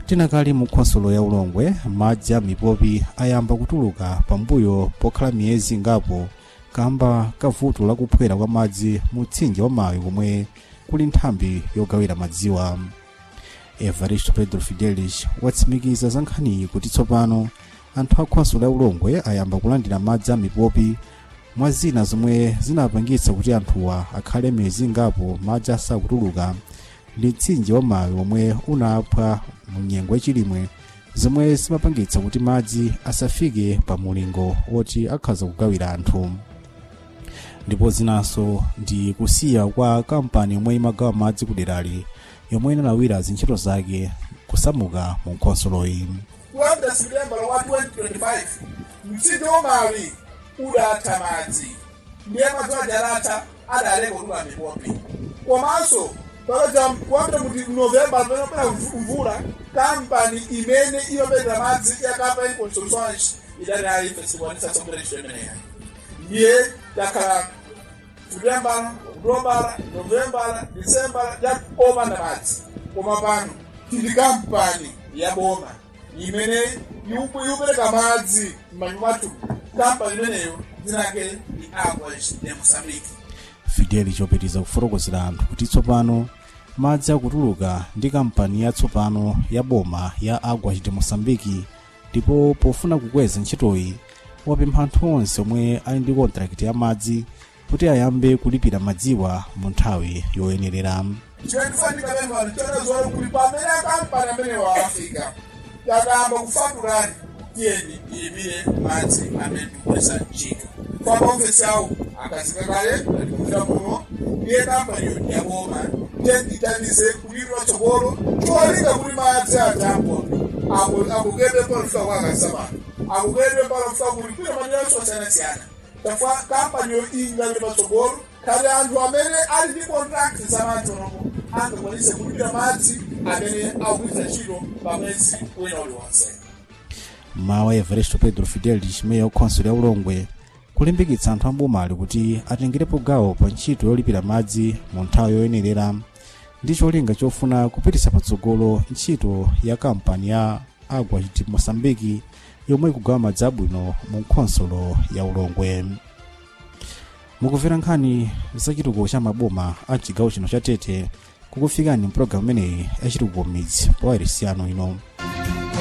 tinakali mu khonsolo ya ulongwe madzi a mipopi ayamba kutuluka pambuyo pokhala miyezi ngapo kamba kavuto lakuphwera kwa madzi mu mtsinje wa mayi komwe kuli nthambi yogawira madziwa evaristo pedro fidelis watsimikiza za nkhaniyi kuti tsopano anthu a khonsolo ya ulongwe ayamba kulandira madzi a mipopi mwa zina zomwe zinapangitsa kuti anthuwa akhale miyezi ngapo madzi asakutuluka ndi mtsinje wa mayi omwe unaphwa mu nyengo yachilimwe zomwe zimapangitsa kuti madzi asafike pa mulingo woti akhaza kugawira anthu ndipo zinanso ndi kusiya kwa kampani yomwe imagawa madzi kuderali yomwe inalawira zintchito zake kusamuka mu nkhonsoloyi kuyambira septembala wa 2025 mtsinje wamawi udatha madzi ndiye madzi ajalata adaleka kutula mipopi komanso pakaja kuyambira kuti novemba panopera mvula kampani imene imapetera madzi yakapa inconsolsonge idati ayife sikwanisa tsogolera ntchito imeneyi ndiye takhala septembala okutobala novembala disembala opanda madzi koma pano tili kampani ya boma imene ikupereka madzi m'manyumba mwathu kampani imeneyo dzinake ndi aquas de moçambique fideli chopitiza kufotokozera anthu kuti tsopano madzi akutuluka ndi kampani yatsopano ya boma ya aguas de moçambique ndipo pofuna kukweza ntchitoyi wapempha anthu onse omwe ali ndi kontrakiti ya madzi kuti ayambe kulipira madziwa mu nthawi yoyenerera chikufanika pemphani chonazoona kuti pamene akampani amenewa afika takamba kufaturani tiyeni ilipire madzi amene tikugwiritsa ntchito kwa maofesi awo akazika kale atikufika muno ndiye kampaniyo yaboma tendithandize kulipira tsogolo cholinga kuti madzi atampopi akukete palofika kwa akasamana akukete palofika kuti kwina manera osiyana-siyana tafa kampaniyo ingapita patsogolo khati anthu amene ali ndi contract za madzi onopo angakwanise kulipira madzi amene akugwiritsa ntchito pa mwezi wina uliwonse mawa everesto pedro fidelis meya wakhonsolo ya ulongwe kulimbikitsa anthu ambomali kuti atengerepo gawo pa ntchito yolipira madzi mu nthawi yoyenerera ndi cholinga chofuna kupititsa patsogolo ntchito ya kampani ya agua de moçambique yomwe ikugawa madzi abwino mu khonsolo ya ulongwe mukumvera nkhani za chitukuko cha maboma a chigawo chino cha tete kukufikani mpulogalamu imeneyi ya chitukuko midzi pa wairesi yanu ino